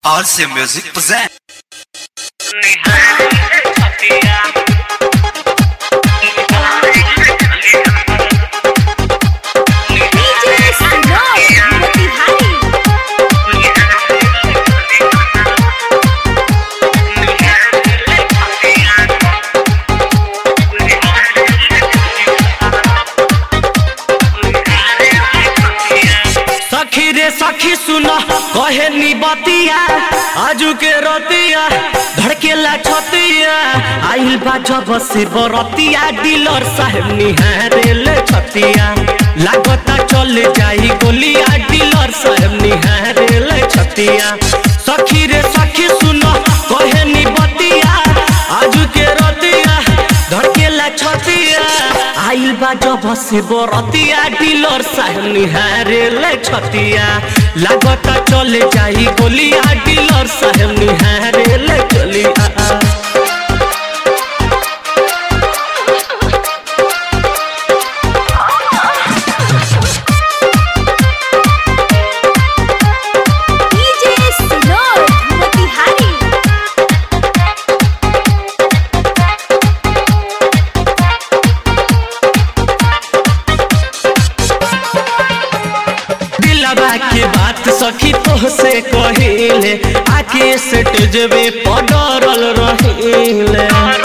Awesome Music present. DJ Sinor, Motihari. सखी रे सखी सुन कहे नी बतिया आजू के रतिया धड़केला छतिया आइल बा जब से बरतिया डीलर साहब निहारे ले छतिया लागता चल जाई गोलिया डीलर साहब निहारे ले छतिया सखी रे सखी सुन कहे नी बतिया आजू के रतिया धड़केला छतिया आइल बा जब से बरतिया डीलर साहब निहारे ले छतिया लागता चले जाई गोलिया डीलर साहब निहारे ले चलिया DJ Sinor, Motihari. दिलवा के बात सखी तोह से कहिले आके स्टेजवे पडरल रहिले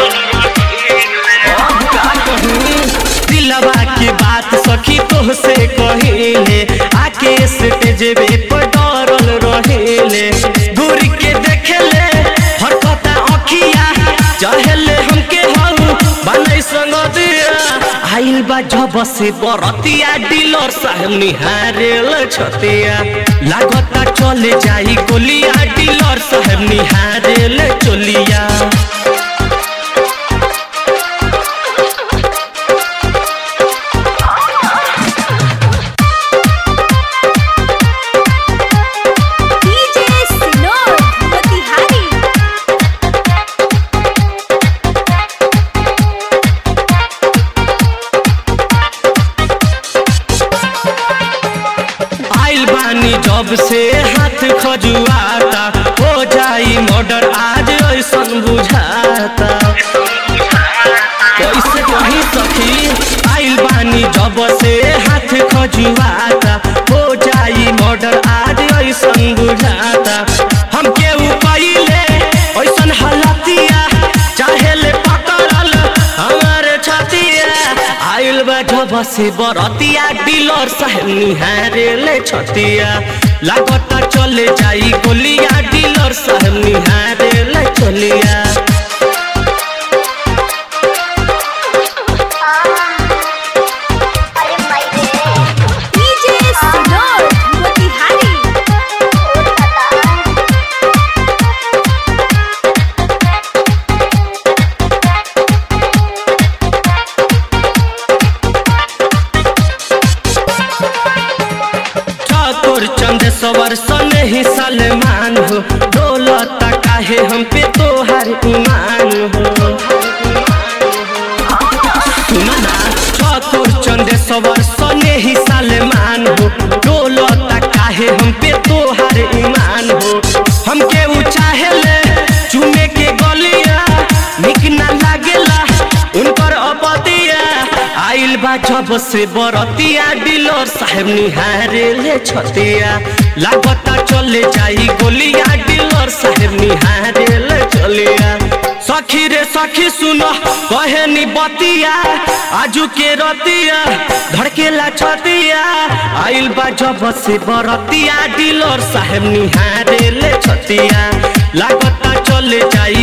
अब का कहूं? दिलवा के बात सखी तोह से कहिले आके स्टेजवे पडरल रहिले दूर के देखेले हरकता अखिया चाहेले हमके हऊ बनई संग दिया आइल बा जब से बरतिया डीलर साहब निहारेल छतिया लागता चले जाई गोलिया डीलर साहब निहारेल चोलिया DJ Sinor, Motihari. आइल बानी जब से हाथ खजुआता हो जाई मर्डर आज ऐसन बुझाता कैसे कही सखी आइल बानी जब से हाथ खजुआता हो जाई मर्डर आज ऐसन बुझाता हम केहू कइले ऐसन हालतिया चाहे ले पकड़ल हमारे छतिया आइल बा जब से बरतिया डीलर साहब निहारे ले छतिया लागता चले जाई गोलिया डीलर साहब निहारे ले चलिया DJ Sinor, Motihari. ठाकुर चंद सवर सने ही सलमान हो डोलता काहे हम पे तोहर ईमान हो सुनो ना ठाकुर चंद सवर सने ही सलमान हो डोलता काहे हम पे तोहर ईमान हो हमके ऊ चाहेले चुमे के गलिया निक ना लागेला उनकर अपतिया आइल बा जब से बरतिया डीलर साहेब निहारे ले छतिया लागता चले जाई गोलिया डीलर साहेब निहारे ले चलिया सखी रे सखी सुनो कहे नी बतिया आजू के रतिया धड़केला छतिया आइल बा जब से बरतिया डीलर साहेब निहारे ले छतिया लागता चले जाई